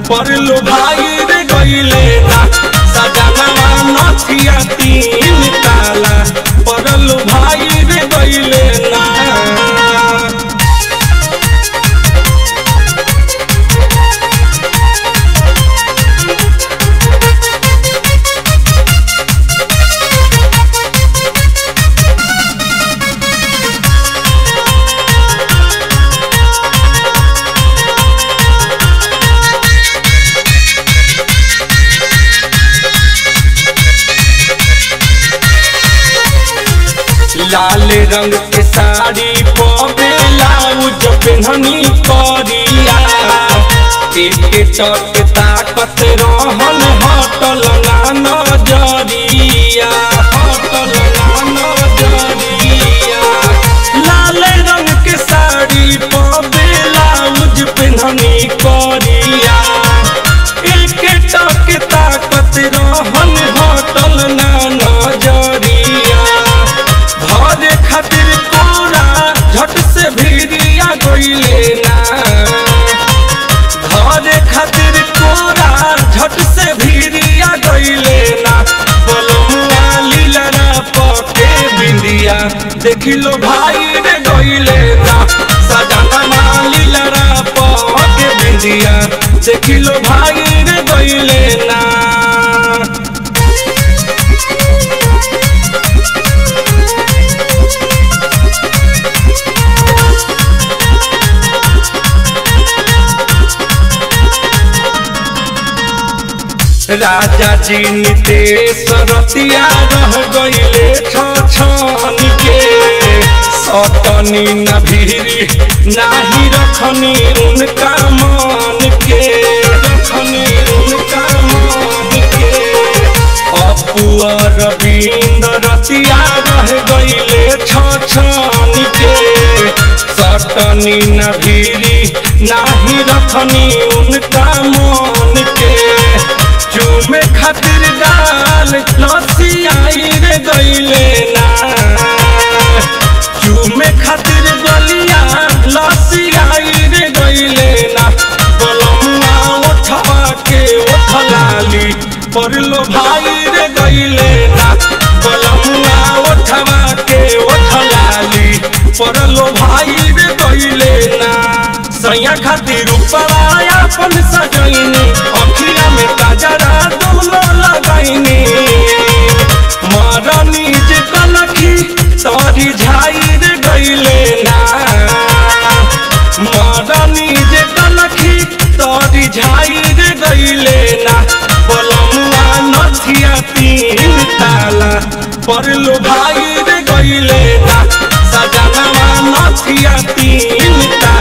परलो भाई रे गईले ना सजनवा नथिया तीन ताला परलो भाई रे गईले ना लाल रंग के साड़ी पवे लाउज पेन्हनी करिया एक टक ताकत रहन हटल ना नजरिया हटल ना नजरिया लाल रंग के साड़ी पवे लाउज पेन्हनी करिया एक टक ताकत रहन हटल ना नजरिया धरे खातिर कोरा झट से भिड़िया गईले ना धरे खातिर कोरा झट से भिड़िया गईले ना बलमुआ लीलरा पके बिंदिया देखिलो भाई रे गईले ना सजना लीलरा पके बिंदिया देखिलो भाई रे गईले ना राजा जी नितेश रतिया रह गईले छन के सतनी न भीरी नाही रखनी उनका मन के रखनी उनका मन के अपुआ रविंद रतिया रह गईले छन के सतनी न भीरी नाही रखनी उनका मन के चूमे खातिर डाल लसी आई रे गईले ना चूमे खातिर गलिया लसी आई रे गईले ना बलमुआ उठवा के उठलाली परलो भाई रे गईले ना बलमुआ उठवा के उठलाली परलो भाई रे गईले ना सैया खातिर ऊपरा अपन सजैनी अखिया में काजरा दोनों लगाईनी मरनी जे कनखी तोरी झाई रे गईले ना मरनी जे कनखी तोरी झाई रे गईले ना बलमुआ नथिया तीन ताला परलो भाई रे गईले ना सजनवा नथिया तीन ताला